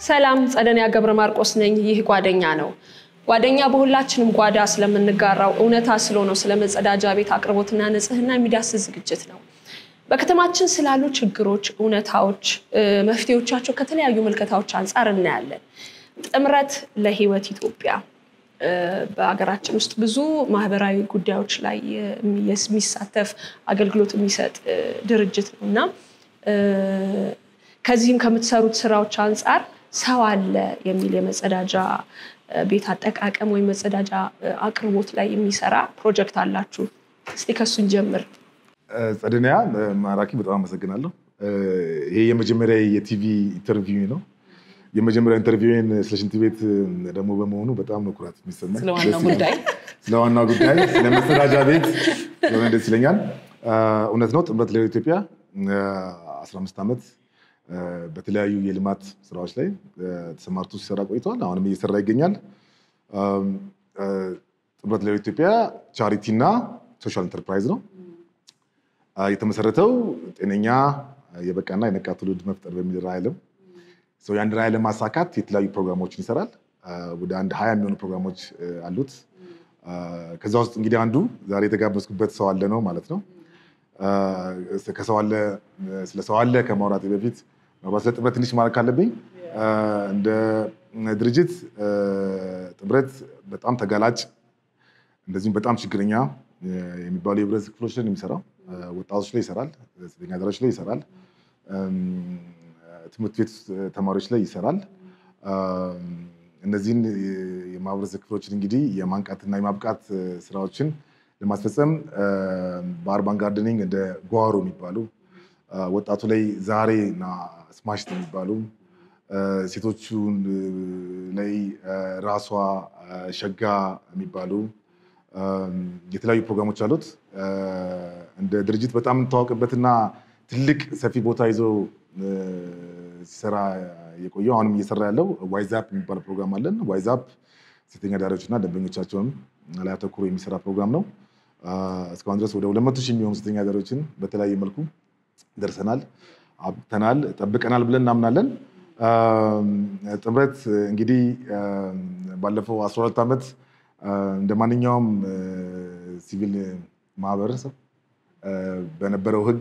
ሰላም ጸደንያ ገብረ ማርቆስ ነኝ። ይህ ጓደኛ ነው። ጓደኛ በሁላችንም ጓዳ ስለምንጋራው እውነታ ስለሆነው ስለ መጸዳጃ ቤት አቅርቦትና ንጽህና የሚዳስስ ዝግጅት ነው። በከተማችን ስላሉ ችግሮች፣ እውነታዎች፣ መፍትሄዎቻቸው ከተለያዩ ምልከታዎች አንጻር እናያለን። ጥምረት ለህይወት ኢትዮጵያ በሀገራችን ውስጥ ብዙ ማህበራዊ ጉዳዮች ላይ የሚሳተፍ አገልግሎት የሚሰጥ ድርጅት ነው እና ከዚህም ከምትሰሩት ስራዎች አንጻር ሰው አለ የሚል የመጸዳጃ ቤት አጠቃቀም ወይም መጸዳጃ አቅርቦት ላይ የሚሰራ ፕሮጀክት አላችሁ። እስቲ ከሱን ጀምር። ጸደንያ ማራኪ፣ በጣም አመሰግናለሁ። ይሄ የመጀመሪያ የቲቪ ኢንተርቪው ነው። የመጀመሪያ ኢንተርቪውን ስለ ሽንት ቤት ደግሞ በመሆኑ በጣም ነው ኩራት የሚሰማኝ። ስለ ዋናው ጉዳይ ስለ ዋናው ጉዳይ ስለ መጸዳጃ ቤት የሆነ ደስ ይለኛል። እውነት ነው። ጥምረት ለህይወት ኢትዮጵያ 15 ዓመት በተለያዩ የልማት ስራዎች ላይ ተሰማርቶ ሲሰራ ቆይተዋል። አሁንም እየሰራ ይገኛል። ጥምረት ለህይወት ኢትዮጵያ ቻሪቲ እና ሶሻል ኢንተርፕራይዝ ነው። የተመሰረተው ጤነኛ የበቃና የነቃ ትውልድ መፍጠር በሚል ራዕይ ነው። ያን ራዕይ ለማሳካት የተለያዩ ፕሮግራሞችን ይሰራል። ወደ አንድ ሀያ የሚሆኑ ፕሮግራሞች አሉት። ከዛ ውስጥ እንግዲህ አንዱ ዛሬ የተጋበዝኩበት ሰው አለ ነው ማለት ነው። ከሰው አለ ስለ ሰው አለ ከማውራቴ በፊት ምናልባት ስለ ጥምረት ትንሽ ማለት ካለብኝ እንደ ድርጅት ጥምረት በጣም ተጋላጭ እንደዚሁም በጣም ችግረኛ የሚባሉ የህብረተሰብ ክፍሎች ላይ የሚሰራው ወጣቶች ላይ ይሰራል፣ ሴተኛ አዳሪዎች ላይ ይሰራል፣ ትምህርት ቤት ተማሪዎች ላይ ይሰራል። እነዚህን የማህበረሰብ ክፍሎችን እንግዲህ የማንቃትና የማብቃት ስራዎችን ለማስፈጸም በአርባን ጋርደኒንግ እንደ ጓሮ የሚባሉ ወጣቱ ላይ ዛሬ እና ስማሽት የሚባሉ ሴቶቹ ላይ ራሷ ሸጋ የሚባሉ የተለያዩ ፕሮግራሞች አሉት። እንደ ድርጅት በጣም የምንታወቅበትና ትልቅ ሰፊ ቦታ ይዞ ሲሰራ የቆየው አሁንም እየሰራ ያለው ዋይዛፕ የሚባል ፕሮግራም አለን። ዋይዛፕ ሴተኛ አዳሪዎች እና ደንበኞቻቸውን ላይ አተኩሮ የሚሰራ ፕሮግራም ነው። እስካሁን ድረስ ወደ ሁለት መቶ ሺህ የሚሆኑ ሴተኛ አዳሪዎችን በተለያየ መልኩ ደርሰናል፣ አብቅተናል፣ ጠብቀናል ብለን እናምናለን። ጥምረት እንግዲህ ባለፈው 12 ዓመት እንደ ማንኛውም ሲቪል ማህበረሰብ በነበረው ሕግ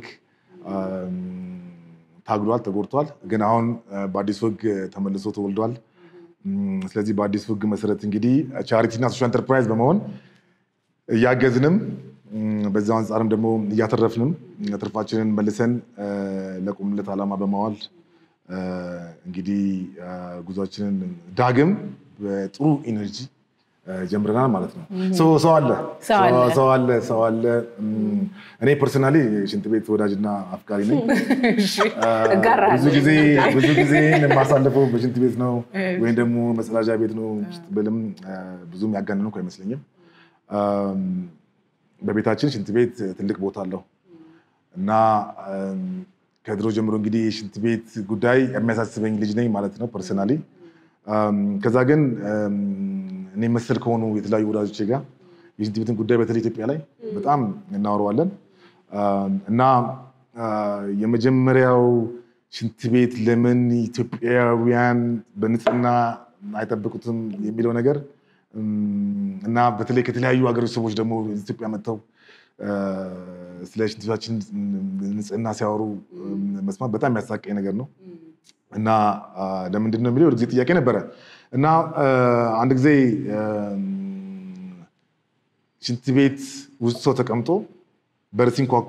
ታግሏል፣ ተጎድቷል። ግን አሁን በአዲሱ ሕግ ተመልሶ ተወልዷል። ስለዚህ በአዲሱ ሕግ መሰረት እንግዲህ ቻሪቲና ሶሻል ኢንተርፕራይዝ በመሆን እያገዝንም በዛው አንጻርም ደግሞ እያተረፍንም ትርፋችንን መልሰን ለቆምለት ዓላማ በማዋል እንግዲህ ጉዟችንን ዳግም በጥሩ ኢነርጂ ጀምረናል ማለት ነው። ሰው አለ ሰው አለ ሰው አለ። እኔ ፐርሰናሊ ሽንት ቤት ወዳጅና አፍቃሪ ነኝ። ብዙ ጊዜ ብዙ ጊዜ የማሳልፈው በሽንት ቤት ነው ወይም ደግሞ መጸዳጃ ቤት ነው ብልም ብዙም ያጋነንኩ አይመስለኝም። በቤታችን ሽንት ቤት ትልቅ ቦታ አለው እና ከድሮ ጀምሮ እንግዲህ የሽንት ቤት ጉዳይ የሚያሳስበኝ ልጅ ነኝ ማለት ነው ፐርሰናሊ። ከዛ ግን እኔ መሰል ከሆኑ የተለያዩ ወዳጆቼ ጋር የሽንት ቤትን ጉዳይ በተለይ ኢትዮጵያ ላይ በጣም እናወረዋለን እና የመጀመሪያው ሽንት ቤት ለምን ኢትዮጵያውያን በንጽህና አይጠብቁትም የሚለው ነገር እና በተለይ ከተለያዩ ሀገሮች ሰዎች ደግሞ ኢትዮጵያ መጥተው ስለ ሽንት ቤታችን ንጽህና ሲያወሩ መስማት በጣም የሚያሳቀኝ ነገር ነው እና ለምንድን ነው የሚለው ጊዜ ጥያቄ ነበረ እና አንድ ጊዜ ሽንት ቤት ውስጥ ሰው ተቀምጦ በር ሲንኳኳ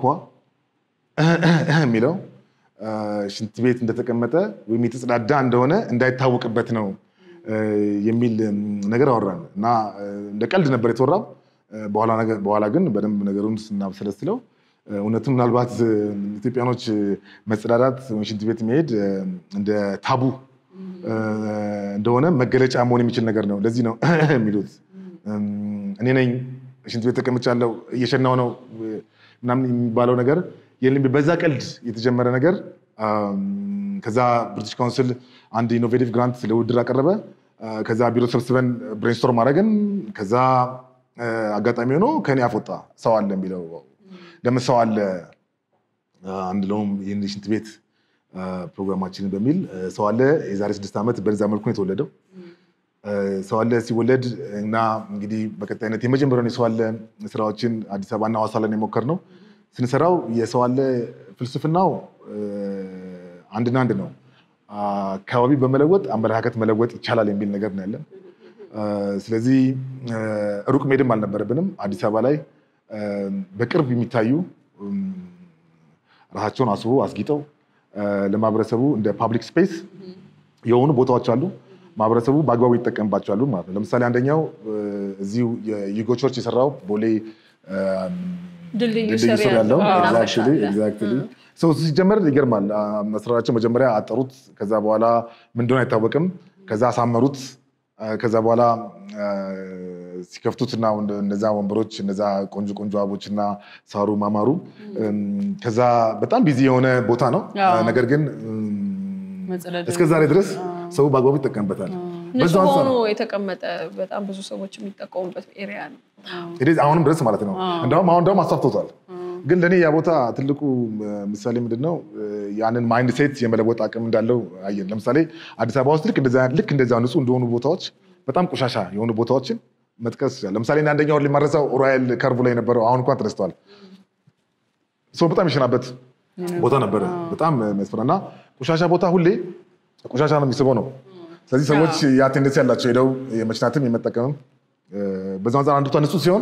የሚለው ሽንት ቤት እንደተቀመጠ ወይም የተጸዳዳ እንደሆነ እንዳይታወቅበት ነው የሚል ነገር አወራን እና እንደ ቀልድ ነበር የተወራው። በኋላ ግን በደንብ ነገሩን ስናብሰለስለው እውነትም ምናልባት ኢትዮጵያኖች መጸዳዳት ሽንት ቤት መሄድ እንደ ታቡ እንደሆነ መገለጫ መሆን የሚችል ነገር ነው። ለዚህ ነው የሚሉት እኔ ነኝ ሽንት ቤት ተቀምጫለሁ እየሸናው ነው ምናምን የሚባለው ነገር የለም። በዛ ቀልድ የተጀመረ ነገር ከዛ ብሪቲሽ ካውንስል አንድ ኢኖቬቲቭ ግራንት ለውድድር አቀረበ። ከዛ ቢሮ ሰብስበን ብሬንስቶርም አደረግን። ከዛ አጋጣሚ ሆኖ ከኔ አፎጣ ሰው አለ የሚለው ለምን ሰው አለ አንለውም? ይህን ሽንት ቤት ፕሮግራማችንን በሚል ሰው አለ የዛሬ ስድስት ዓመት በዛ መልኩ ነው የተወለደው። ሰው አለ ሲወለድ እና እንግዲህ በቀጣይነት የመጀመሪያውን የሰው አለ ስራዎችን አዲስ አበባና ሐዋሳ ላይ የሞከርነው ስንሰራው የሰው አለ ፍልስፍናው አንድና አንድ ነው። አካባቢ በመለወጥ አመለካከት መለወጥ ይቻላል የሚል ነገር ነው ያለን። ስለዚህ ሩቅ መሄድም አልነበረብንም። አዲስ አበባ ላይ በቅርብ የሚታዩ ራሳቸውን አስቦ አስጊጠው ለማህበረሰቡ እንደ ፓብሊክ ስፔስ የሆኑ ቦታዎች አሉ። ማህበረሰቡ በአግባቡ ይጠቀምባቸዋሉ ማለት ነው። ለምሳሌ አንደኛው እዚሁ የዩጎ ቸርች የሰራው ቦሌ ድልድዩ ድልድዩ ስር ያለው አዎ፣ ኤግዛክትሊ ኤግዛክትሊ ሰው ሲጀመር ይገርማል። መስራራቸው መጀመሪያ አጠሩት፣ ከዛ በኋላ ምን እንደሆነ አይታወቅም። ከዛ አሳመሩት። ከዛ በኋላ ሲከፍቱት እና እነዛ ወንበሮች እነዛ ቆንጆ ቆንጆ አበቦች እና ሳሩ ማማሩ ከዛ በጣም ቢዚ የሆነ ቦታ ነው። አዎ። ነገር ግን መጸዳጃ እስከ ዛሬ ድረስ ሰው በአግባቡ ይጠቀምበታል። ንጹህ በዛው አንጻር ሆኖ የተቀመጠ በጣም ብዙ ሰዎች የሚጠቀሙበት ኤሪያ ነው። it is አሁንም ድረስ ማለት ነው። እንደውም አሁን እንደውም አስፋፍቶታል። ግን ለእኔ ያ ቦታ ትልቁ ምሳሌ ምንድን ነው ያንን ማይንድ ሴት የመለወጥ አቅም እንዳለው አየን። ለምሳሌ አዲስ አበባ ውስጥ ልክ እንደዛ ልክ እንደዛ ንጹህ እንደሆኑ ቦታዎች በጣም ቆሻሻ የሆኑ ቦታዎችን መጥቀስ ይችላል። ለምሳሌ እኔ አንደኛውን ሊማረሳው ሮያል ከርቭ ላይ የነበረው አሁን እንኳን ተነስተዋል። ሰው በጣም የሸናበት ቦታ ነበረ። በጣም የሚያስፈራ እና ቆሻሻ ቦታ ሁሌ ቆሻሻ ነው የሚስበው ነው። ስለዚህ ሰዎች ያ ቴንደንሲ ያላቸው ሄደው የመሽናትም የመጠቀምም በዛ አንጻር አንዱ ንጹህ ሲሆን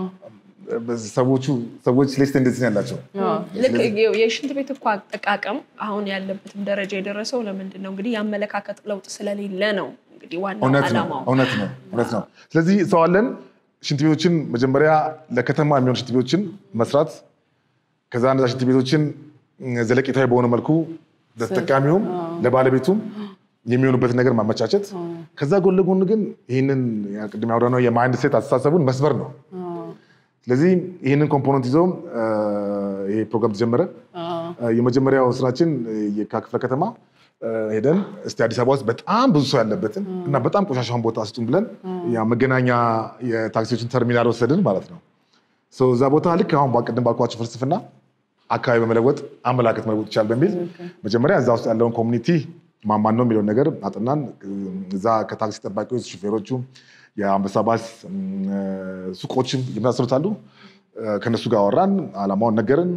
ሰዎቹ ሰዎች ሌስ ቴንደንሲ ያላቸው ልክ የሽንት ቤት እኮ አጠቃቀም አሁን ያለበትም ደረጃ የደረሰው ለምንድን ነው እንግዲህ የአመለካከት ለውጥ ስለሌለ ነው። እንግዲህ ዋናው እውነት ነው ዓላማው እውነት ነው እውነት ነው። ስለዚህ ሰው አለን ሽንት ቤቶችን መጀመሪያ ለከተማ የሚሆኑ ሽንት ቤቶችን መስራት ከዛ እነዛ ሽንት ቤቶችን ዘለቄታዊ በሆነ መልኩ ለተጠቃሚውም ለባለቤቱም የሚሆኑበትን ነገር ማመቻቸት ከዛ ጎን ለጎን ግን ይህንን ቅድም ያወራነው የማይንድ ሴት አስተሳሰቡን መስበር ነው። ስለዚህ ይህንን ኮምፖነንት ይዘው ይሄ ፕሮግራም ተጀመረ። የመጀመሪያው ስራችን የካ ክፍለ ከተማ ሄደን እስቲ አዲስ አበባ ውስጥ በጣም ብዙ ሰው ያለበትን እና በጣም ቆሻሻውን ቦታ ስጡን ብለን ያ መገናኛ የታክሲዎችን ተርሚናል ወሰድን ማለት ነው። ሶ እዛ ቦታ ልክ አሁን ቅድም ባልኳቸው ፍልስፍና አካባቢ በመለወጥ አመላከት መለወጥ ይቻላል በሚል መጀመሪያ እዛ ውስጥ ያለውን ኮሚኒቲ ማማን ነው የሚለውን ነገር አጥናን። እዛ ከታክሲ ጠባቂዎች፣ ሹፌሮቹ፣ የአንበሳ ባስ ሱቆችም የመሳሰሉት አሉ። ከነሱ ጋር አወራን፣ አላማውን ነገርን።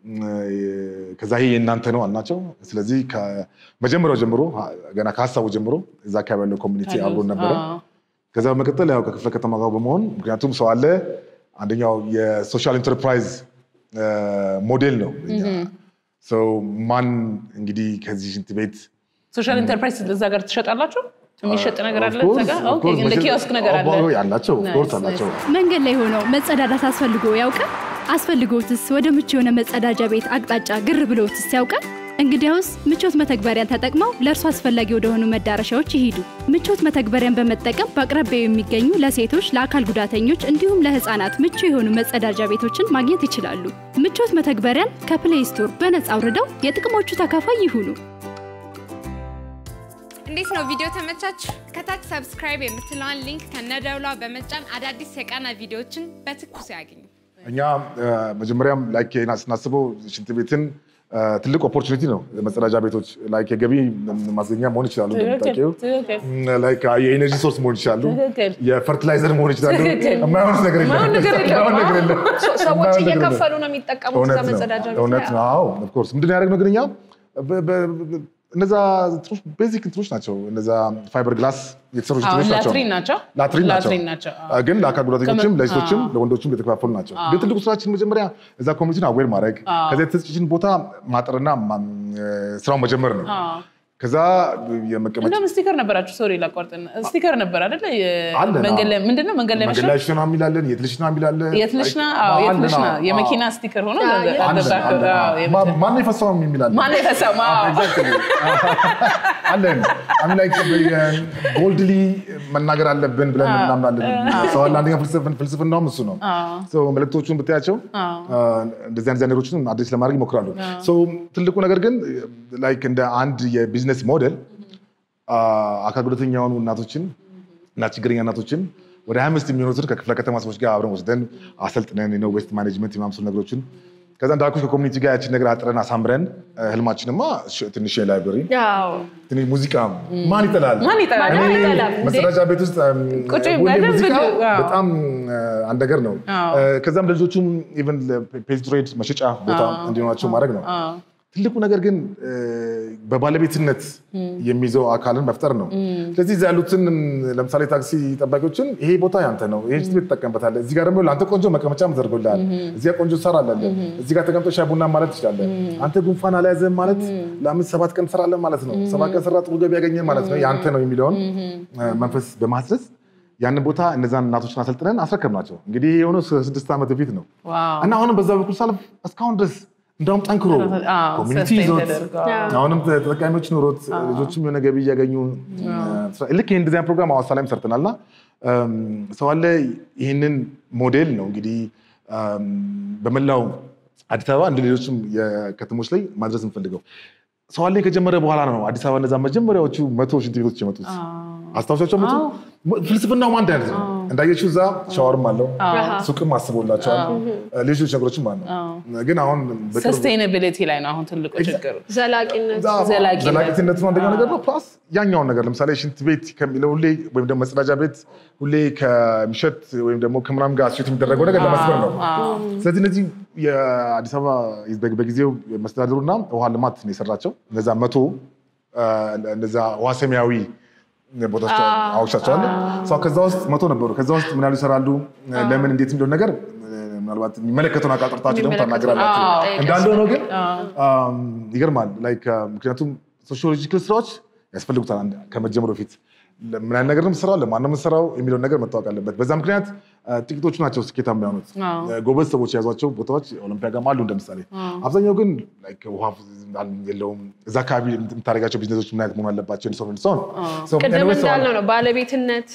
ከዛ ይሄ የእናንተ ነው አልናቸው። ስለዚህ ከመጀመሪያው ጀምሮ ገና ከሀሳቡ ጀምሮ እዛ አካባቢ ያለው ኮሚኒቲ አብሮን ነበረ። ከዛ በመቀጠል ያው ከክፍለ ከተማ ጋር በመሆን ምክንያቱም ሰው አለ አንደኛው የሶሻል ኢንተርፕራይዝ ሞዴል ነው። ሰው ማን እንግዲህ ከዚህ ሽንት ቤት ሶሻል ኢንተርፕራይዝ እዛ ጋር ትሸጣላችሁ? የሚሸጥ ነገር አለ እዛ ጋር? ኦኬ፣ እንደ ኪዮስክ ነገር አለ። አላቸው ኦፍኮርስ አላቸው። መንገድ ላይ ሆነው መጸዳዳት አስፈልጎ ያውቃል? አስፈልጎትስ ወደ ምቹ የሆነ መጸዳጃ ቤት አቅጣጫ ግር ብሎትስ ያውቃል? እንግዲያውስ ምቾት መተግበሪያን ተጠቅመው ለእርሱ አስፈላጊ ወደሆኑ መዳረሻዎች ይሂዱ። ምቾት መተግበሪያን በመጠቀም በአቅራቢያው የሚገኙ ለሴቶች፣ ለአካል ጉዳተኞች እንዲሁም ለሕፃናት ምቹ የሆኑ መጸዳጃ ቤቶችን ማግኘት ይችላሉ። ምቾት መተግበሪያን ከፕሌይ ስቶር በነጻ አውርደው የጥቅሞቹ ተካፋይ ይሁኑ። እንዴት ነው ቪዲዮ ተመቻችሁ? ከታች ሰብስክራይብ የምትለዋን ሊንክ ከነደውሏ በመጫን አዳዲስ የቃና ቪዲዮዎችን በትኩሱ ያገኙ። እኛ መጀመሪያም ላይክ ስናስበው ሽንት ቤትን ትልቅ ኦፖርቹኒቲ ነው። መጸዳጃ ቤቶች ላይክ የገቢ ማስገኛ መሆን ይችላሉ። እንደምታውቂው ትክክል። ላይክ የኤነርጂ ሶርስ መሆን ይችላሉ። ትክክል። የፈርቲላይዘር መሆን ይችላሉ። ትክክል። የማይሆን ነገር የለም። የማይሆን ነገር የለም። የማይሆን ነገር የለም። ሰዎች የማይሆን ነገር የለም። እየከፈሉ ነው የሚጠቀሙት እዛ እውነት ነው መጸዳጃ ቤት እውነት ላይ። ነው። አዎ ኦፍኮርስ ምንድን ነው ያደረግነው ግን እኛ በ- በ- እነዛ ቤዚክ እንትኖች ናቸው። እነዛ ፋይበር ግላስ የተሰሩ አዎ፣ ሽንት ቤቶች ናቸው። ላትሪን ናቸው። ላትሪን ናቸው። ላትሪን ናቸው። አዎ። ግን ለአካል ጉዳተኞችም ከመ- ለሴቶችም አዎ። ለወንዶችም የተከፋፈሉ ናቸው። ግን ትልቁ ስራችን መጀመሪያ እዛ ኮሚኒቲን አዌር ማድረግ ከዚያ የተሰጠችን ቦታ ማጠርና ማ- ስራውን መጀመር ነው። አዎ። ከዛ የመቀመጫ እንደውም ስቲከር ነበራችሁ። ሶሪ ላቋርጥና፣ ስቲከር ነበር አይደለ? የ- አለን፣ መንገድ ላይ አዎ። ምንድን ነው መንገድ ላይ መንገድ መሸጥ ላይ ሽና የሚላለን የት ልሽና የሚላለን የት ልሽና? አዎ፣ የት ልሽና የመኪና ስቲከር ሆኖ አዎ፣ አለ- የት አለ- ልሽና? አዎ፣ የመኪና- ማነው የፈሳውም የሚላለን ማነው የፈሳው? አዎ። አለን አሚ ላይ ቦልድሊ መናገር አለብን ብለን እናምናለን። ሰው አለ አንደኛ ፍልስፍን- ፍልስፍናውም እሱ ነው። ሰው መልእክቶቹን ብታያቸው እንደዚህ አይነት ነገሮችን አዲስ ለማድረግ ይሞክራሉ። ሰው ትልቁ ነገር ግን ላይክ እንደ አንድ የቢዝነስ ሞዴል አካል ጉዳተኛ የሆኑ እናቶችን እና ችግረኛ እናቶችን ወደ ሀያ አምስት የሚሆኑትን ከክፍለ ከተማ ሰዎች ጋር አብረን ወስደን አሰልጥነን ነው ዌስት ማኔጅመንት የማምሰሉ ነገሮችን ከዛ እንዳልኩሽ ከኮሚኒቲ ጋር ያችን ነገር አጥረን አሳምረን እ፣ ህልማችንማ ሽ- ትንሽ የላይብረሪ ያው ትንሽ ሙዚቃ ማን ይጠላል? ማን ይጠላል? እኔ ማን ይጠላል? እንዴ? መጸዳጃ ቤት ውስጥ እም፣ ቁጭ ሁሌ በደንብ ሙዚቃ ነው። አዎ። በጣም እ፣ አንድ ነገር ነው። አዎ። እ፣ ከዛም ለልጆቹም ኢቨን ፔጅ ትሬድ መሸጫ ቦታ እንዲሆናቸው ማድረግ ነው። አዎ። ትልቁ ነገር ግን እ፣ በባለቤትነት የሚይዘው አካልን መፍጠር ነው። ስለዚህ እዚያ ያሉትን እም፣ ለምሳሌ ታክሲ ጠባቂዎችን ይሄ ቦታ ያንተ ነው፣ ይሄ ሽንት ቤት ትጠቀምበታለህ፣ እዚህ ጋር ደግሞ ለአንተ ቆንጆ መቀመጫ ተዘርጎልሃል፣ እዚህ ጋር ቆንጆ ሳር አለ፣ እዚህ ጋር ተቀምጦ ሻይ ቡና ማለት ትችላለህ። አንተ ጉንፋን አልያዘህም ማለት ለአምስት ሰባት ቀን ትሰራለህ ማለት ነው። ሰባት ቀን ስራ ጥሩ ገቢ ያገኘህ ማለት ነው። ያንተ ነው የሚለውን እ፣ መንፈስ በማስረጽ ያንን ቦታ እነዛን እናቶችን አሰልጥነን አስረከብናቸው። እንግዲህ ይሄ የሆነው ስድስት ዓመት በፊት ነው ዋው። እና አሁንም በዛ በኩል ሳልፍ እስካሁን ድረስ እንዳውም ጠንክሮ አዎ፣ ኮሚኒቲ sustain ይዞት ተደርገዋል። አሁንም ተጠቃሚዎች ኖሮት ልጆችም የሆነ ገቢ እያገኙ ስራ- ልክ ይህን ዲዛይን ፕሮግራም ሐዋሳ ላይም ሰርተናል እና እም፣ ሰው አለ ይህንን ሞዴል ነው እንግዲህ እም፣ በመላው አዲስ አበባ እንደ ሌሎችም የከተሞች ላይ ማድረስ እንፈልገው። ሰው አለኝ ከጀመረ በኋላ ነው አዲስ አበባ እነዛ መጀመሪያዎቹ መቶ ሽንት ቤቶች የመጡት አስታውሻቸው መጡ። ፍልስፍናው አንድ አይነት ነው። እንዳየችው እዛ ሻወርም አለው ሱቅም አስቦላቸዋል። ሌሎች ነገሮችም አሉ። ግን አሁን በቅርቡ ሰስቴናቢሊቲ ላይ ነው አሁን ትልቁ ችግሩ። ዘላቂነት ዘላቂነት። ዘላቂነቱ አንደኛው ነገር ነው። ፕላስ ያኛውን ነገር ለምሳሌ ሽንት ቤት ከሚለው ሁሌ ወይም ደግሞ መጸዳጃ ቤት ሁሌ ከሚሸት ወይም ደግሞ ከምናም ጋር ሴት የሚደረገው ነገር ለመስበር ነው። ስለዚህ እነዚህ የአዲስ አበባ በ- በጊዜው መስተዳድሩና ውሃ ልማት ነው የሰራቸው እነዛ መቶ አ፣ እነዛ ውሃ ሰማያዊ ቦታዎች አውሻቸዋል። ከዛ ውስጥ መቶ ነበሩ። ከዛ ውስጥ ምን ያህሉ ይሰራሉ፣ ለምን እንዴት የሚለውን ነገር ምናልባት የሚመለከተውን አካል ጠርታችሁ ደግሞ ታናግራላችሁ። አዎ። እንዳለ ሆኖ ግን አም፣ ይገርማል። ላይክ ምክንያቱም ሶሺዮሎጂካል ስራዎች ያስፈልጉታል አንድ- ከመጀመሩ በፊት ምን አይነት ነገር ነው የምትሰራው፣ ለማን ነው የምትሰራው የሚለውን ነገር መታወቅ አለበት። በዛ ምክንያት አ፣ ጥቂቶቹ ናቸው ስኬታማ የሚሆኑት። ጎበዝ ሰዎች የያዟቸው ቦታዎች ኦሎምፒያ ጋርም አሉ እንደምሳሌ። አብዛኛው ግን ላይክ ውሃ የለውም። እዛ አካባቢ የምታደርጋቸው ቢዝነሶች ምን አይነት መሆን አለባቸው ሰው ሰውን ቅድም እንዳልነው ነው ባለቤትነት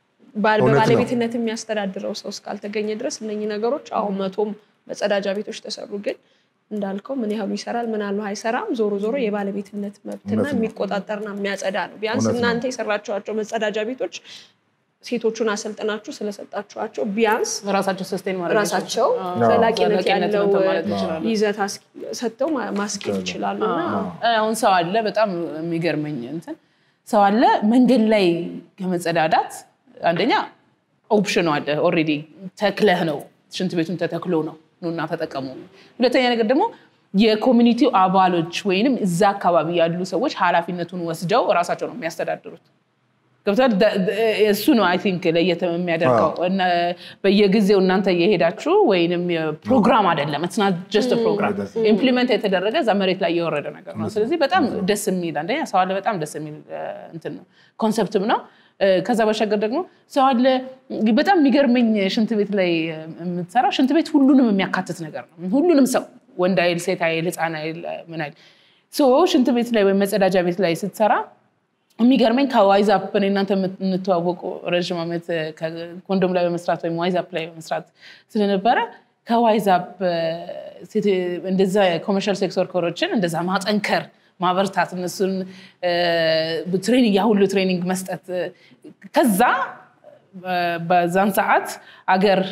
ባል- እውነት ነው። በባለቤትነት የሚያስተዳድረው ሰው እስካልተገኘ ድረስ እነኚህ ነገሮች አሁን መቶም መጸዳጃ ቤቶች ተሰሩ፣ ግን እንዳልከው ምን ያህሉ ይሰራል ምን ያህሉ አይሰራም፣ ዞሮ ዞሮ የባለቤትነት መብትና እውነት ነው። የሚቆጣጠርና የሚያጸዳ ነው። ቢያንስ እውነት ነው። እናንተ የሰራችኋቸው መጸዳጃ ቤቶች ሴቶቹን አሰልጥናችሁ ስለሰጣችኋቸው ቢያንስ ራሳቸው ሰስቴን ማድረግ ራሳቸው ይችላሉ። ዘላቂነት ዘላቂነት ያለው እንትን ማለት ይችላሉ። ይዘት አስ- ሰጥተው ማ- ማስኬድ ይችላሉ እና አሁን ሰው አለ በጣም የሚገርመኝ እንትን ሰው አለ መንገድ ላይ ከመጸዳዳት አንደኛ ኦፕሽኑ አለ ኦልሬዲ ተክለህ ነው ሽንት ቤቱን ተተክሎ ነው ኑና ተጠቀሙ ሁለተኛ ነገር ደግሞ የኮሚኒቲው አባሎች ወይንም እዛ አካባቢ ያሉ ሰዎች ኃላፊነቱን ወስደው እራሳቸው ነው የሚያስተዳድሩት ገብቷል ደ- ደ- እሱ ነው አይ ቲንክ ለየት የሚያደርገው እና በየጊዜው እናንተ እየሄዳችሁ ወይንም ፕሮግራም አይደለም ስ ጀስት ፕሮግራም ኢምፕሊመንት የተደረገ እዛ መሬት ላይ የወረደ ነገር ነው ስለዚህ በጣም ደስ የሚል አንደኛ ሰው አለ በጣም ደስ የሚል እ፣ እንትን ነው ኮንሰፕትም ነው እ፣ ከዛ ባሻገር ደግሞ ሰው አለ በጣም የሚገርመኝ ሽንት ቤት ላይ የምትሰራው ሽንት ቤት ሁሉንም የሚያካትት ነገር ነው ሁሉንም ሰው ወንድ አይል ሴት አይል ህፃን አይል ምን አይል ሶ ሽንት ቤት ላይ ወይም መጸዳጃ ቤት ላይ ስትሰራ የሚገርመኝ ከዋይዛፕ እኔ እናንተ የምንተዋወቁ ረዥም ዓመት ኮንዶም ላይ በመስራት ወይም ዋይዛፕ ላይ በመስራት ስለነበረ ከዋይዛፕ እንደዛ ኮመርሻል ሴክስ ወርከሮችን እንደዛ ማጠንከር ማበርታት እነሱን ትሬኒንግ ያ ሁሉ ትሬኒንግ መስጠት ከዛ በዛን ሰዓት አገር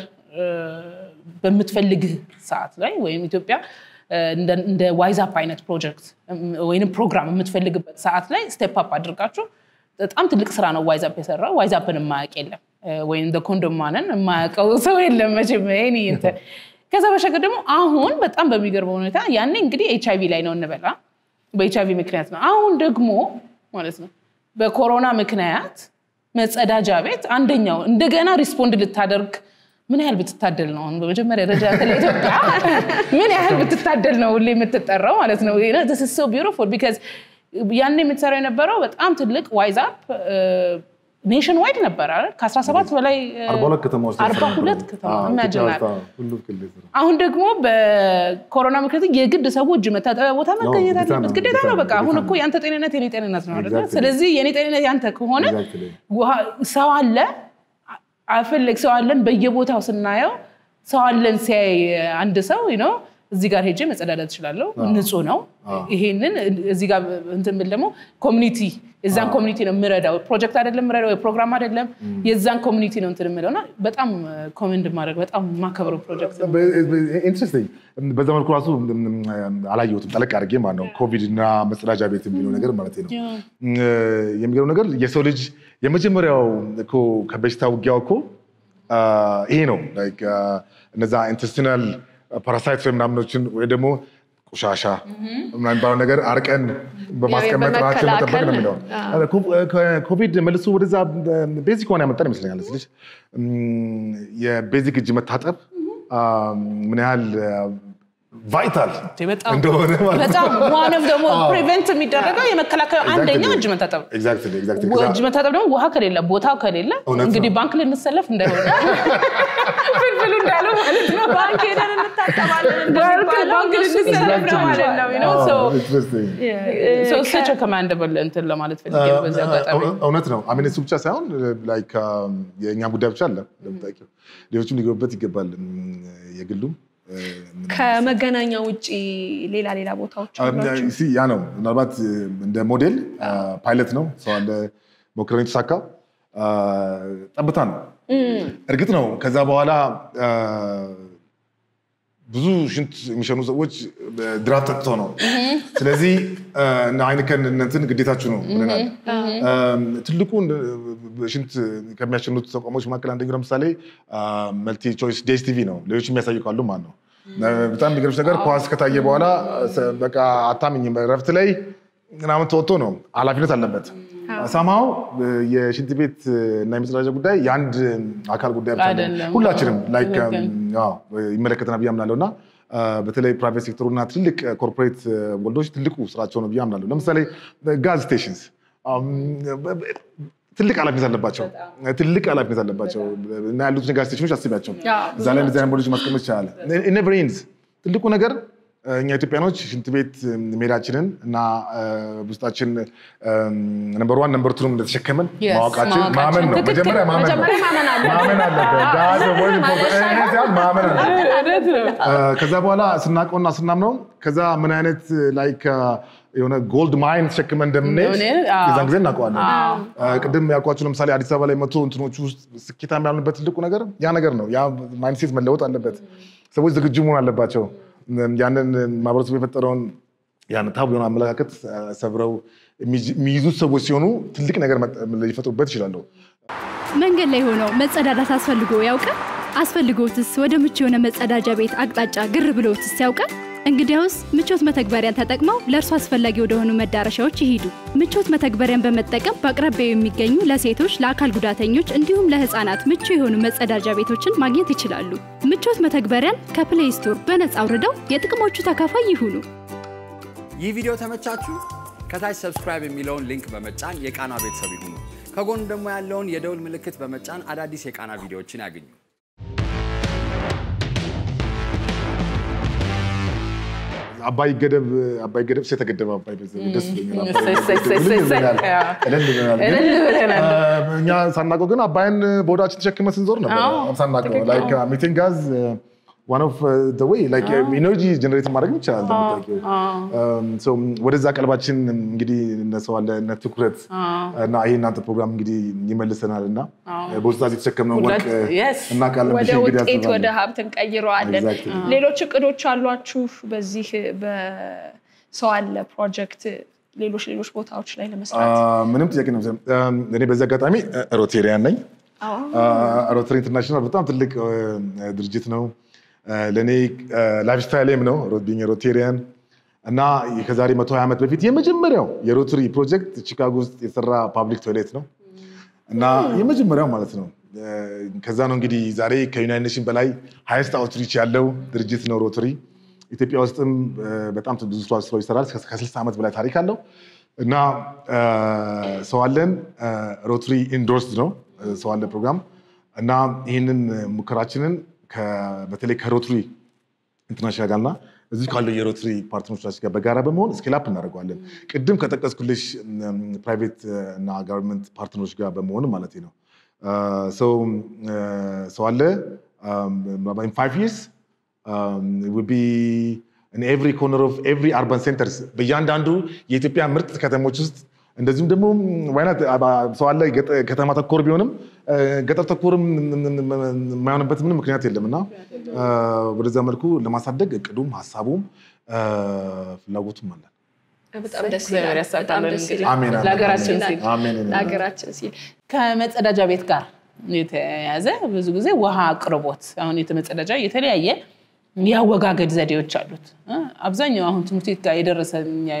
በምትፈልግ ሰዓት ላይ ወይም ኢትዮጵያ እንደ- እንደ ዋይዛፕ አይነት ፕሮጀክት ወይም ፕሮግራም የምትፈልግበት ሰዓት ላይ ስቴፕ አፕ አድርጋችሁ በጣም ትልቅ ስራ ነው ዋይዛፕ የሰራው። ዋይዛፕን የማያውቅ የለም ወይም እንደ ኮንዶማንን የማያውቀው ሰው የለም መቼም ይሄን እንትን። ከዛ በሻገር ደግሞ አሁን በጣም በሚገርመው ሁኔታ ያኔ እንግዲህ ኤች አይቪ ላይ ነው እንበላ በኤች አይቪ ምክንያት ነው። አሁን ደግሞ ማለት ነው በኮሮና ምክንያት መጸዳጃ ቤት አንደኛው እንደገና ሪስፖንድ ልታደርግ ምን ያህል ብትታደል ነው? አሁን በመጀመሪያ ደረጃ ለኢትዮጵያ ምን ያህል ብትታደል ነው ሁሌ የምትጠራው ማለት ነው። ስ ቢዩቲፉል ቢካዝ ያኔ የምትሰራው የነበረው በጣም ትልቅ ዋይዛፕ ኔሽን ዋይድ ነበር አይደል? ከ17 በላይ አርባ ሁለት ከተማ ውስጥ አርባ ሁለት ከተማ imagine አድርግ። ሁሉ ክልል ስራ አሁን ደግሞ በኮሮና ምክንያት የግድ ሰው እጅ መታጠቢያ ቦታ መገኘት ግዴታ አለበት። ነው፣ ግዴታ ነው። በቃ ግዴታ አሁን ነው። እኮ ያንተ ጤንነት የኔ ጤንነት ነው አይደለ? Exactly. ስለዚህ የኔ ጤንነት ያንተ ከሆነ Exactly. ውሃ- ሰው አለ አፈለግ ሰው አለን በየቦታው ስናየው ሰው አለን ሲያይ አንድ ሰው ነው እዚህ ጋር ሄጄ መጸዳዳት እችላለሁ፣ ንጹህ ነው። ይሄንን እዚህ ጋር እንትን ብል ደግሞ ኮሚኒቲ የዛን ኮሚኒቲ ነው የምረዳው። ፕሮጀክት አይደለም የምረዳው፣ የፕሮግራም አይደለም፣ የዛን ኮሚኒቲ ነው እንትን የምለው እና በጣም ኮሜንድ ማድረግ በጣም የማከብረው ፕሮጀክት ነው። ኢንትረስቲንግ በዛ መልኩ ራሱ አላየሁትም ጠለቅ አድርጌ ማለት ነው። ኮቪድ እና መጸዳጃ ቤት የሚለው ነገር ማለት ነው። የሚገርው ነገር የሰው ልጅ የመጀመሪያው እኮ ከበሽታ ውጊያው እኮ ይሄ ነው። ላይክ እነዛ ኢንተስቲናል ፓራሳይት ወይ ምናምኖችን ወይ ደግሞ ቆሻሻ ምናምን የሚባለው ነገር አርቀን በማስቀመጥ ራችን መጠበቅ ነው የሚለው ኮቪድ መልሶ ወደዛ ቤዚክ ሆነ ያመጣን ይመስለኛል። ስልሽ የቤዚክ እጅ መታጠብ ምን ያህል ቫይታል በጣም እንደሆነ ማለት ነው። በጣም ዋንም ደግሞ ፕሪቨንት የሚደረገው የመከላከያ አንደኛ እጅ መታጠብ ነው። ኤግዛክትሊ ኤግዛክትሊ እጅ መታጠብ ደግሞ ውሃ ከሌለ ቦታው ከሌለ እውነት ነው። እንግዲህ ባንክ ልንሰለፍ እንዳይሆነ ፍልፍሉ እንዳለው ማለት ነው። ባንክ ሄደን እንታጠባለን ባንክ እንደሚባለው ባንክ ልንሰለፍ ነው ማለት ነው። you know? So, ኢንትረስቲንግ so such a commendable እንትን ለማለት ፈልጌ ነው በዚህ አጋጣሚ እውነት ነው። አሜን እሱ ብቻ ሳይሆን ላይክ የእኛ ጉዳይ ብቻ አለ እንደምታውቂው ሌሎችም ሊገቡበት ይገባል። የግሉም ከመገናኛ ውጭ ሌላ ሌላ ቦታዎች አሏቸው? ሲ ያ ነው ምናልባት እንደ ሞዴል ፓይለት ነው ሰው አለ ሞክረን የተሳካ ጠብታ ነው። እርግጥ ነው ከዛ በኋላ ብዙ ሽንት የሚሸኑ ሰዎች ድራፍት ጠጥተው ነው። ስለዚህ እነ አይንከን እንትን ግዴታችሁ ነው ብለናል። ትልቁ ሽንት ከሚያሸኑት ተቋሞች መካከል አንደኛው ለምሳሌ መልቲ ቾይስ ዴስ ቲቪ ነው። ሌሎች የሚያሳዩ ካሉ ማለት ነው። በጣም የሚገርምሽ ነገር ኳስ ከታየ በኋላ በቃ አታምኝም፣ እረፍት ላይ ምናምን ተወጥቶ ነው ኃላፊነት አለበት። ሰማው የሽንት ቤት እና የመጸዳጃ ጉዳይ የአንድ አካል ጉዳይ ብቻ አይደለም። አይደለም። ሁላችንም ላይክ ትክክል። አዎ፣ ይመለከተናል ብዬ አምናለሁ እና በተለይ ፕራይቬት ሴክተሩና ትልቅ ኮርፖሬት ወልዶች ትልቁ ስራቸው ነው ብዬ አምናለሁ። ለምሳሌ ጋዝ ስቴሽንስ ትልቅ ኃላፊነት አለባቸው። ትልቅ ኃላፊነት አለባቸው እና ያሉትን ጋዝ ስቴሽኖች አስቢያቸው። እዛ ላይ እንደዚህ አይነት ቦሎች ማስቀመጥ ይቻላል። ኔቨር ኤንድስ ትልቁ ነገር እኛ ኢትዮጵያኖች ሽንት ቤት መሄዳችንን እና ውስጣችን ነምበር ዋን ነምበር ቱንም እንደተሸከምን Yes, ማወቃችን ማወቃችን። ማመን ነው። ትክክል። መጀመሪያ ማመን ነው። መጀመሪያ ማመን አለብን። ማመን አለበት። That's the most important. ይሄ ሲሆን ማመን አለበት። እውነት ነው። ከዛ በኋላ ስናውቀውና ስናምነው ከዛ ምን አይነት ላይክ የሆነ ጎልድ ማይን ተሸክመን እንደምንሄድ እንደምንሄድ፣ አዎ። የዛን ጊዜ እናውቀዋለን። ቅድም ያልኳችሁ ለምሳሌ አዲስ አበባ ላይ መቶ እንትኖቹ ውስጥ ስኬታማ ያልንበት ትልቁ ነገር ያ ነገር ነው። ያ ማይንድሴት መለወጥ አለበት። ሰዎች ዝግጁ መሆን አለባቸው። ያንን ማህበረሰቡ የፈጠረውን ያን ታቡ የሆነ አመለካከት ሰብረው የሚይዙት ሰዎች ሲሆኑ ትልቅ ነገር ሊፈጥሩበት ይችላሉ። መንገድ ላይ ሆነው መጸዳዳት አስፈልጎ ያውቃል? አስፈልጎትስ ወደ ምቹ የሆነ መጸዳጃ ቤት አቅጣጫ ግር ብሎትስ ያውቃል? እንግዲያውስ ምቾት መተግበሪያን ተጠቅመው ለእርሱ አስፈላጊ ወደሆኑ መዳረሻዎች ይሂዱ። ምቾት መተግበሪያን በመጠቀም በአቅራቢያው የሚገኙ ለሴቶች፣ ለአካል ጉዳተኞች እንዲሁም ለሕፃናት ምቹ የሆኑ መጸዳጃ ቤቶችን ማግኘት ይችላሉ። ምቾት መተግበሪያን ከፕሌይ ስቶር በነጻ አውርደው የጥቅሞቹ ተካፋይ ይሁኑ። ይህ ቪዲዮ ተመቻችሁ? ከታች ሰብስክራይብ የሚለውን ሊንክ በመጫን የቃና ቤተሰብ ይሁኑ። ከጎን ደግሞ ያለውን የደውል ምልክት በመጫን አዳዲስ የቃና ቪዲዮዎችን ያገኙ። አባይ ገደብ አባይ ገደብ የተገደበ አባይ ደስ ይለኛል። እሰይ፣ እሰይ፣ እሰይ፣ እሰይ፣ እሰይ። እልል ብለናል። ግን እልል ብለናል። እኛ ሳናውቀው ግን አባይን በሆዳችን ተሸክመን ስንዞር ነበር። አዎ፣ ሳናውቀው ላይክ ሚቴን ጋዝ ዋን ኦፍ ዘ ዌይ ላይክ ኢነርጂ ጀነሬት ማድረግ ይቻላል። እንደምታውቂው So, ወደዛ ቀልባችን እንግዲህ እነሰው አለ እነ ትኩረት እና ይሄ እናንተ ፕሮግራም እንግዲህ ይመልሰናል እና በውስጣት የተሸከምነው ወርቅ ሁለት- yes። እናውቃለን ወደ ብዬ እንግዲህ ውጤት አስባለሁ። ወደ ሀብት እንቀይረዋለን። Exactly. ሌሎች እቅዶች አሏችሁ በዚህ በሰው አለ ፕሮጀክት ሌሎች ሌሎች ቦታዎች ላይ ለመስራት? አ፣ ምንም ጥያቄ ነው። እኔ በዚህ አጋጣሚ ሮቴሪያን ነኝ። ሮተሪ ኢንተርናሽናል በጣም ትልቅ አ፣ ድርጅት ነው። አ፣ ለእኔ ላይፍ ስታይልም ነው ቢኝ ሮቴሪያን እና ከዛሬ 120 ዓመት በፊት የመጀመሪያው የሮተሪ ፕሮጀክት ቺካጎ ውስጥ የተሰራ ፓብሊክ ቶይሌት ነው እና የመጀመሪያው ማለት ነው። አ፣ ከዛ ነው እንግዲህ ዛሬ ከዩናይትድ ኔሽን በላይ ሃይስት አውትሪች ያለው ድርጅት ነው ሮተሪ። ኢትዮጵያ ውስጥም አ፣ በጣም ብዙ ስራ ስራዎች ይሰራል። ከ60 ዓመት በላይ ታሪክ አለው እና አ፣ ሰው አለን ሮተሪ ኢንዶርስድ ነው ሰው አለ ፕሮግራም እና ይህንን ሙከራችንን ከ- በተለይ ከሮተሪ ኢንተርናሽናል ጋርና እዚህ ካለው የሮተሪ ፓርትነሮቻችን ጋር በጋራ በመሆን ስኬላፕ እናደርገዋለን። ቅድም ከጠቀስኩልሽ ፕራይቬት እና ጋቨርንመንት ፓርትነሮች ጋር በመሆን ማለት ነው። ሰው ሰው አለ ፋይቭ ይርስ ኤቭሪ ኮርነር ኦፍ ኤቭሪ አርባን ሴንተርስ በእያንዳንዱ የኢትዮጵያ ምርጥ ከተሞች ውስጥ እንደዚሁም ደግሞ ዋይናት ሰው አለ ገጠ- ከተማ ተኮር ቢሆንም እ፣ ገጠር ተኮርም የማይሆንበት ምንም ምክንያት የለም እና እ፣ ወደዛ መልኩ ለማሳደግ እቅዱም ሀሳቡም እ፣ ፍላጎቱም አለን። በጣም ደስ እግዚአብሔር ይላል። ያሳካልን በጣም ደስ እንግዲህ። ይላል። አሜን፣ አሜን፣ ለሀገራችን ይላል። ሲል አሜን። ለሀገራችን ሲል ከመጸዳጃ ቤት ጋር የተያያዘ ብዙ ጊዜ ውሃ አቅርቦት አሁን የተመጸዳጃ የተለያየ የአወጋገድ ዘዴዎች አሉት። እ? አብዛኛው አሁን ትምህርት ቤት ጋር የደረሰ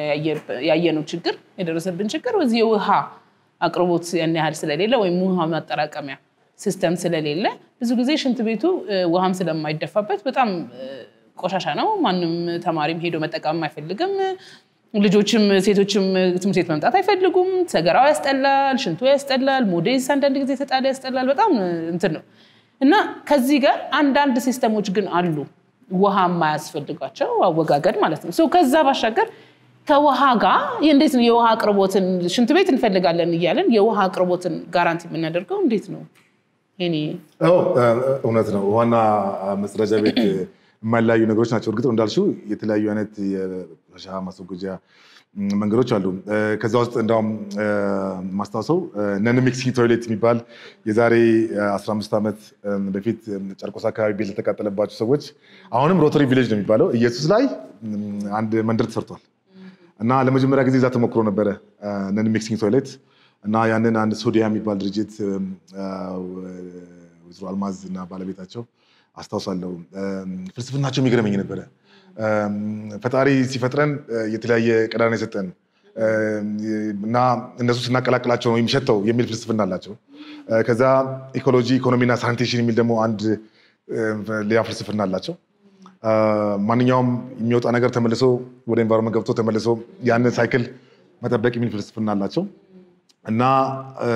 ያየነው ችግር የደረሰብን ችግር እዚህ የውሃ አቅርቦት ያን ያህል ስለሌለ ወይም ውሃ ማጠራቀሚያ ሲስተም ስለሌለ ብዙ ጊዜ ሽንት ቤቱ እ፣ ውሃም ስለማይደፋበት በጣም እ፣ ቆሻሻ ነው። ማንም ተማሪም ሄዶ መጠቀም አይፈልግም። ልጆችም ሴቶችም ትምህርት ቤት መምጣት አይፈልጉም። ሰገራው ያስጠላል፣ ሽንቱ ያስጠላል፣ ሞዴስ አንዳንድ ጊዜ ተጣለ ያስጠላል። በጣም እንትን ነው እና ከዚህ ጋር አንዳንድ ሲስተሞች ግን አሉ ውሃ የማያስፈልጋቸው አወጋገድ ማለት ነው። ሶ ከዛ ባሻገር ከውሃ ጋር እንዴት ነው የውሃ አቅርቦትን ሽንት ቤት እንፈልጋለን እያለን የውሃ አቅርቦትን ጋራንቲ የምናደርገው እንዴት ነው? ይሄኔ አዎ እ፣ እውነት ነው። ዋና መጸዳጃ ቤት የማይለያዩ ነገሮች ናቸው። እርግጥ ነው እንዳልሽው የተለያዩ አይነት የቆሻሻ ማስወገጃ ም፣ መንገዶች አሉ። እ፣ ከዛ ውስጥ እንዳውም እ፣ ማስታወሰው ነን ሚክሲንግ ቶይሌት የሚባል የዛሬ እ፣ 15 ዓመት እ፣ በፊት እ፣ ጨርቆስ አካባቢ ቤት ለተቃጠለባቸው ሰዎች አሁንም ሮተሪ ቪሌጅ ነው የሚባለው ኢየሱስ ላይ ም፣ አንድ መንደር ተሰርቷል እና ለመጀመሪያ ጊዜ እዛ ተሞክሮ ነበረ ነን ሚክሲንግ ቶይሌት እና ያንን አንድ ሶዲያ የሚባል ድርጅት እም፣ አ፣ ወይዘሮ አልማዝ እና ባለቤታቸው አስታውሳለሁ። እም፣ ፍልስፍናቸው የሚገርመኝ ነበረ። እም፣ ፈጣሪ ሲፈጥረን እ፣ የተለያየ ቀዳዳ የሰጠን እም፣ እና እነሱ ስናቀላቅላቸው ነው የሚሸተው የሚል ፍልስፍና አላቸው። እ፣ ከዛ ኢኮሎጂ፣ ኢኮኖሚና ሳኒቴሽን የሚል ደግሞ አንድ እ፣ ሌላ ፍልስፍና አላቸው። አ፣ ማንኛውም የሚወጣ ነገር ተመልሶ ወደ ኤንቫይሮንመንት ገብቶ ተመልሶ ያንን ሳይክል መጠበቅ የሚል ፍልስፍና አላቸው እና እ፣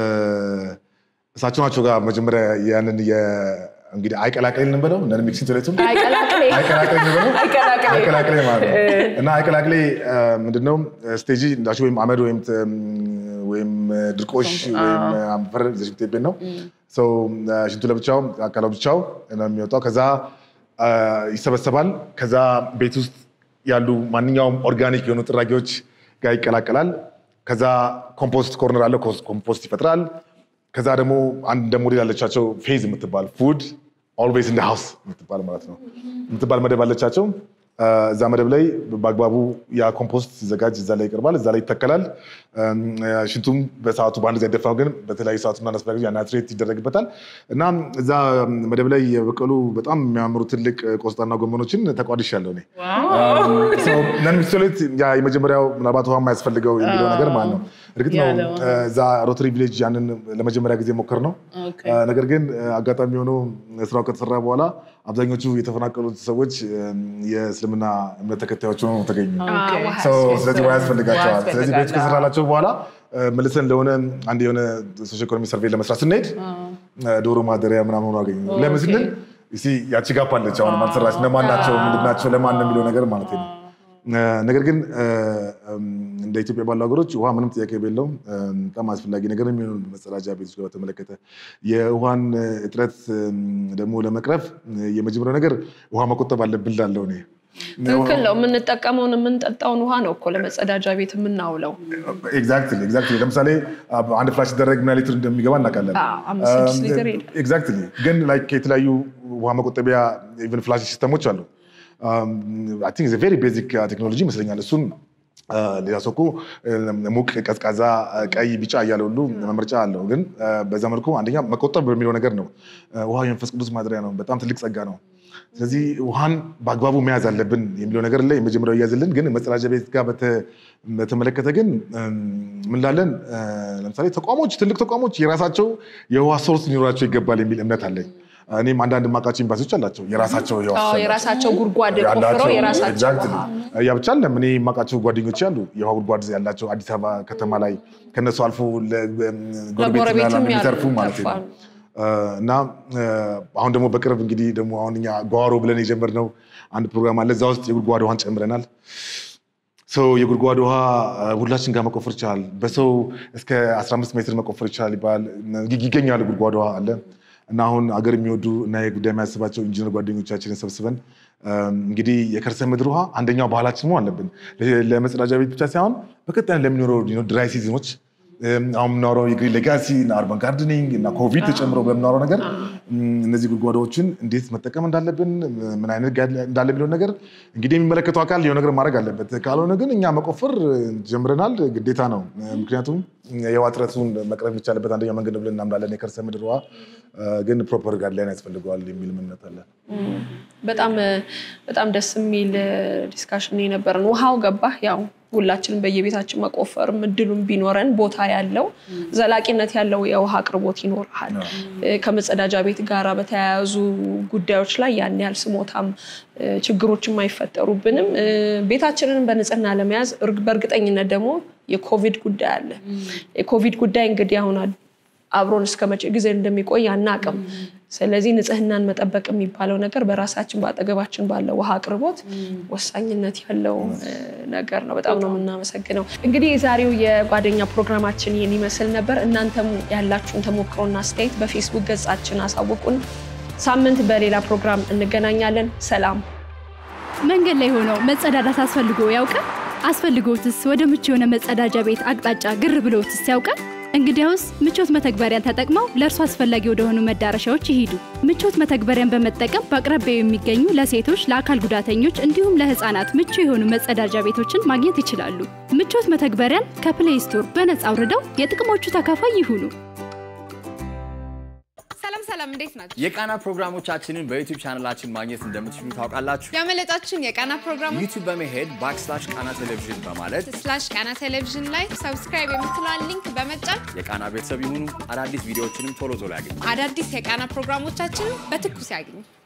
እሳቸው ናቸው ጋር መጀመሪያ ያንን የ- እንግዲህ አይቀላቅል እንበለው ነን ሚክሲንግ ቶይሌቱን አይቀላቅሌ አይቀላቅል እንበለው አይቀላቅሌ። አይቀላቅሌ ማለት ነው እና አይቀላቅሌ እ፣ ምንድነው ስቴጂ እንዳልሽ ወይም አመድ ወይም ተ- ወይም ድርቆሽ ወይም አፈር ይዘሽ የምትሄጂበት ነው ሰው ሽንቱ ለብቻው አካላው ብቻው ነው የሚወጣው ከዛ አ፣ ይሰበሰባል ከዛ ቤት ውስጥ ያሉ ማንኛውም ኦርጋኒክ የሆኑ ጥራጊዎች ጋር ይቀላቀላል ከዛ ኮምፖስት ኮርነር አለ ኮምፖስት ይፈጥራል ከዛ ደግሞ አንድ እንደ ሞዴል ያለቻቸው ፌዝ የምትባል ፉድ ኦልዌይስ ኢን ሃውስ የምትባል ማለት ነው የምትባል መደብ አለቻቸው አ፣ እዛ መደብ ላይ በአግባቡ ያ ኮምፖስት ሲዘጋጅ እዛ ላይ ይቀርባል እዛ ላይ ይተከላል እም፣ ሽንቱም በሰዓቱ በአንድ ጊዜ አይደፋም ግን በተለያዩ ሰዓቱና ናስፈላጊ ናትሬት ይደረግበታል እና እዛ መደብ ላይ የበቀሉ በጣም የሚያምሩ ትልቅ ቆስጣና ጎመኖችን ተቋድሻለሁ እኔ ነን ሚክስቶሌት ያ የመጀመሪያው ምናልባት ውሃ የማያስፈልገው የሚለው ነገር ማለት ነው። እርግጥ ነው ያለው። እ፣ እዛ ሮተሪ ቪሌጅ ያንን ለመጀመሪያ ጊዜ ሞከር ነው። ኦኬ። እ፣ ነገር ግን እ፣ አጋጣሚ ሆኖ ስራው ከተሰራ በኋላ አብዛኞቹ የተፈናቀሉት ሰዎች እ፣ የእስልምና እምነት ተከታዮች ሆነው ተገኙ። ኦኬ። ሰው ስለዚህ ውሃ ያስፈልጋቸዋል። ውሃ ስለዚህ ቤት ያስፈልጋል። ከሰራላቸው በኋላ እ፣ መልሰን ለሆነ አንድ የሆነ ሶሽ ኢኮኖሚ ሰርቬይ ለመስራት ስንሄድ እ፣ ዶሮ ማደሪያ ምናምን ሆኖ አገኘ። ለምን ስንል እስኪ ያቺ ጋፕ አለች አሁን አልሰራች ለማን ናቸው ምንድን ናቸው ለማን ነው የሚለው ነገር ማለት ነው። እ፣ ነገር ግን እ፣ እም፣ እንደ ኢትዮጵያ ባሉ ሀገሮች ውሃ ምንም ጥያቄ የለውም እ፣ በጣም አስፈላጊ ነገር ነው የሚሆኑ መጸዳጃ ቤቶች ጋር በተመለከተ የውሃን እጥረት እም፣ ደግሞ ለመቅረፍ እ፣ የመጀመሪያው ነገር ውሃ መቆጠብ አለብን ላለው እኔ ትክክል ነው። የምንጠቀመውን የምንጠጣውን ውሃ ነው እኮ ለመጸዳጃ ቤት የምናውለው። ኤግዛክትሊ ኤግዛክትሊ። ለምሳሌ አንድ ፍላሽ ሲደረግ ምን ያህል ሊትር እንደሚገባ እናውቃለን። አዎ፣ አምስት ስድስት ሊትር ይሄዳል። ኤግዛክትሊ። ግን ላይክ የተለያዩ ውሃ መቆጠቢያ ኢቨን ፍላሽ ሲስተሞች አሉ። አይ ቲንክ ቬሪ ቤዚክ ቴክኖሎጂ ይመስለኛል። እሱን አ፣ ሌላ ሰው እኮ ሙቅ፣ ቀዝቃዛ፣ ቀይ፣ ቢጫ እያለ ሁሉ መምረጫ አለው። ግን አ፣ በዛ መልኩ አንደኛ መቆጠብ በሚለው ነገር ነው። አ፣ ውሃ የመንፈስ ቅዱስ ማደሪያ ነው። በጣም ትልቅ ጸጋ ነው። ስለዚህ ውሃን በአግባቡ መያዝ አለብን የሚለው ነገር ላይ የመጀመሪያው እያዝልን። ግን መጸዳጃ ቤት ጋር በተ- በተመለከተ ግን እም፣ ምን ላለን አ፣ ለምሳሌ ተቋሞች፣ ትልቅ ተቋሞች የራሳቸው የውሃ ሶርስ ሊኖራቸው ይገባል የሚል እምነት አለኝ። እኔም አንዳንድ የማውቃቸው ኤምባሲዎች አላቸው የራሳቸው የውሃ አዎ፣ ሶርስ የራሳቸው ጉድጓድ ቆፍረው ያላቸው የራሳቸው exactly። ውሃ። ያ ብቻ አለም እኔ የማውቃቸው ጓደኞች ያሉ የውሃ ጉድጓድ ያላቸው አዲስ አበባ ከተማ ላይ ከነሱ አልፎ ለጎረቤትና ለጎረቤትም የሚተርፉ ያሉ ማለት ነው። ይተርፋሉ። እና አሁን ደግሞ በቅርብ እንግዲህ ደግሞ አሁን እኛ ጓሮ ብለን የጀመርነው አንድ ፕሮግራም አለ። እዛ ውስጥ የጉድጓድ ውሃን ጨምረናል። ሰው የጉድጓድ ውሃ አ፣ ሁላችን ጋር መቆፈር ይቻላል። በሰው እስከ 15 ሜትር መቆፈር ይቻላል ይባላል። ይገኛል ጉድጓድ ውሃ አለ እና አሁን አገር የሚወዱ እና የጉዳይ የሚያስባቸው ኢንጂነር ጓደኞቻችንን ሰብስበን እንግዲህ የከርሰ ምድር ውሃ አንደኛው ባህላችን መሆን አለብን። ለመጸዳጃ ቤት ብቻ ሳይሆን በቀጣይ ለሚኖረው ድራይ ሲዝኖች አሁን የምናወራው የግሪን ሌጋሲ እና አርባን ጋርደኒንግ እና ኮቪድ ተጨምሮ በምናወራው ነገር እነዚህ ጉድጓዶችን እንዴት መጠቀም እንዳለብን ምን አይነት ጋር እንዳለ የሚለውን ነገር እንግዲህ የሚመለከተው አካል የሆነ ነገር ማድረግ አለበት። ካልሆነ ግን እኛ መቆፈር ጀምረናል፣ ግዴታ ነው። ምክንያቱም የውሃ እጥረቱን መቅረፍ የሚቻልበት አንደኛው መንገድ ነው ብለን እናምናለን። የከርሰ ምድር ውሃ ግን ፕሮፐር ጋይድላይን ያስፈልገዋል የሚል እምነት አለ። በጣም በጣም ደስ የሚል ዲስካሽን የነበረን ውሃው ገባህ ያው ሁላችንም በየቤታችን መቆፈርም እድሉም ቢኖረን ቦታ ያለው ዘላቂነት ያለው የውሃ አቅርቦት ይኖርሃል። ከመጸዳጃ ቤት ጋር በተያያዙ ጉዳዮች ላይ ያን ያህል ስሞታም ችግሮችም አይፈጠሩብንም። ቤታችንን በንጽህና ለመያዝ በእርግጠኝነት ደግሞ የኮቪድ ጉዳይ አለ። የኮቪድ ጉዳይ እንግዲህ አሁን አብሮን እስከ መቼ ጊዜ እንደሚቆይ አናቅም። ስለዚህ ንጽህናን መጠበቅ የሚባለው ነገር በራሳችን በአጠገባችን ባለው ውሃ አቅርቦት ወሳኝነት ያለው ነገር ነው። በጣም ነው የምናመሰግነው። እንግዲህ የዛሬው የጓደኛ ፕሮግራማችን ይህን ይመስል ነበር። እናንተም ያላችሁን ተሞክሮና አስተያየት በፌስቡክ ገጻችን አሳውቁን። ሳምንት በሌላ ፕሮግራም እንገናኛለን። ሰላም። መንገድ ላይ ሆነው መጸዳዳት አስፈልጎ ያውቃል? አስፈልጎትስ ወደ ምቹ የሆነ መጸዳጃ ቤት አቅጣጫ ግር ብሎትስ ያውቃል? እንግዲያውስ ምቾት መተግበሪያን ተጠቅመው ለእርሱ አስፈላጊ ወደሆኑ መዳረሻዎች ይሂዱ። ምቾት መተግበሪያን በመጠቀም በአቅራቢያው የሚገኙ ለሴቶች፣ ለአካል ጉዳተኞች እንዲሁም ለሕፃናት ምቹ የሆኑ መጸዳጃ ቤቶችን ማግኘት ይችላሉ። ምቾት መተግበሪያን ከፕሌይ ስቶር በነፃ አውርደው የጥቅሞቹ ተካፋይ ይሁኑ። ሰላም ሰላም፣ እንዴት ናቸው? የቃና ፕሮግራሞቻችንን በዩቲዩብ ቻናላችን ማግኘት እንደምትችሉ ታውቃላችሁ። ያመለጣችሁን የቃና ፕሮግራሞች ዩቲዩብ በመሄድ ባክስላሽ ቃና ቴሌቪዥን በማለት ስላሽ ቃና ቴሌቪዥን ላይ ሰብስክራይብ የምትለዋን ሊንክ በመጫን የቃና ቤተሰብ ይሁኑ። አዳዲስ ቪዲዮዎችንም ቶሎ ቶሎ ያገኙ። አዳዲስ የቃና ፕሮግራሞቻችንን በትኩስ ያግኙ።